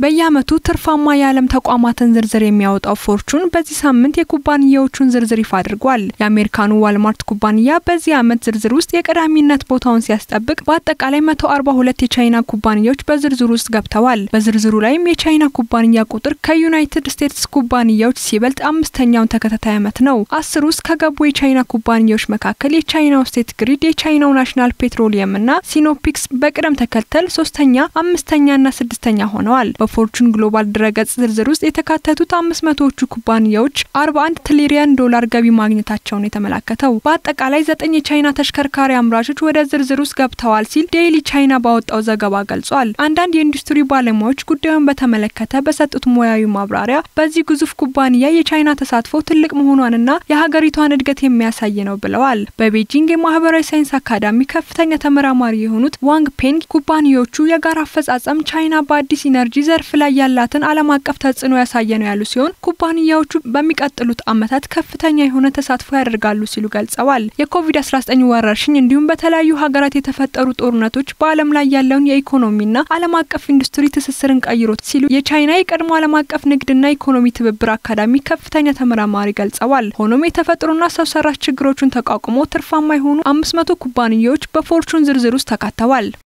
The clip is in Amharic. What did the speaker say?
በየዓመቱ ትርፋማ የዓለም ተቋማትን ዝርዝር የሚያወጣው ፎርቹን በዚህ ሳምንት የኩባንያዎቹን ዝርዝር ይፋ አድርጓል። የአሜሪካኑ ዋልማርት ኩባንያ በዚህ ዓመት ዝርዝር ውስጥ የቀዳሚነት ቦታውን ሲያስጠብቅ በአጠቃላይ 142 የቻይና ኩባንያዎች በዝርዝሩ ውስጥ ገብተዋል። በዝርዝሩ ላይም የቻይና ኩባንያ ቁጥር ከዩናይትድ ስቴትስ ኩባንያዎች ሲበልጥ አምስተኛውን ተከታታይ ዓመት ነው። አስር ውስጥ ከገቡ የቻይና ኩባንያዎች መካከል የቻይናው ስቴት ግሪድ፣ የቻይናው ናሽናል ፔትሮሊየም እና ሲኖፒክስ በቅደም ተከተል ሶስተኛ፣ አምስተኛና ስድስተኛ ሆነዋል። በፎርቹን ግሎባል ድረገጽ ዝርዝር ውስጥ የተካተቱት አምስት መቶዎቹ ኩባንያዎች 41 ትሪሊየን ዶላር ገቢ ማግኘታቸውን የተመላከተው በአጠቃላይ ዘጠኝ የቻይና ተሽከርካሪ አምራቾች ወደ ዝርዝር ውስጥ ገብተዋል ሲል ዴይሊ ቻይና ባወጣው ዘገባ ገልጿል። አንዳንድ የኢንዱስትሪ ባለሙያዎች ጉዳዩን በተመለከተ በሰጡት ሙያዊ ማብራሪያ በዚህ ግዙፍ ኩባንያ የቻይና ተሳትፎ ትልቅ መሆኗንና የሀገሪቷን እድገት የሚያሳይ ነው ብለዋል። በቤጂንግ የማህበራዊ ሳይንስ አካዳሚ ከፍተኛ ተመራማሪ የሆኑት ዋንግ ፔንግ ኩባንያዎቹ የጋራ አፈጻጸም ቻይና በአዲስ ኢነርጂ ዘርፍ ላይ ያላትን ዓለም አቀፍ ተጽዕኖ ያሳየ ነው ያሉ ሲሆን ኩባንያዎቹ በሚቀጥሉት ዓመታት ከፍተኛ የሆነ ተሳትፎ ያደርጋሉ ሲሉ ገልጸዋል። የኮቪድ-19 ወረርሽኝ እንዲሁም በተለያዩ ሀገራት የተፈጠሩ ጦርነቶች በዓለም ላይ ያለውን የኢኮኖሚና ዓለም አቀፍ ኢንዱስትሪ ትስስርን ቀይሮት ሲሉ የቻይና የቀድሞ ዓለም አቀፍ ንግድና ኢኮኖሚ ትብብር አካዳሚ ከፍተኛ ተመራማሪ ገልጸዋል። ሆኖም የተፈጥሮና ሰው ሰራሽ ችግሮቹን ተቋቁሞ ትርፋማ የሆኑ አምስት መቶ ኩባንያዎች በፎርቹን ዝርዝር ውስጥ ተካተዋል።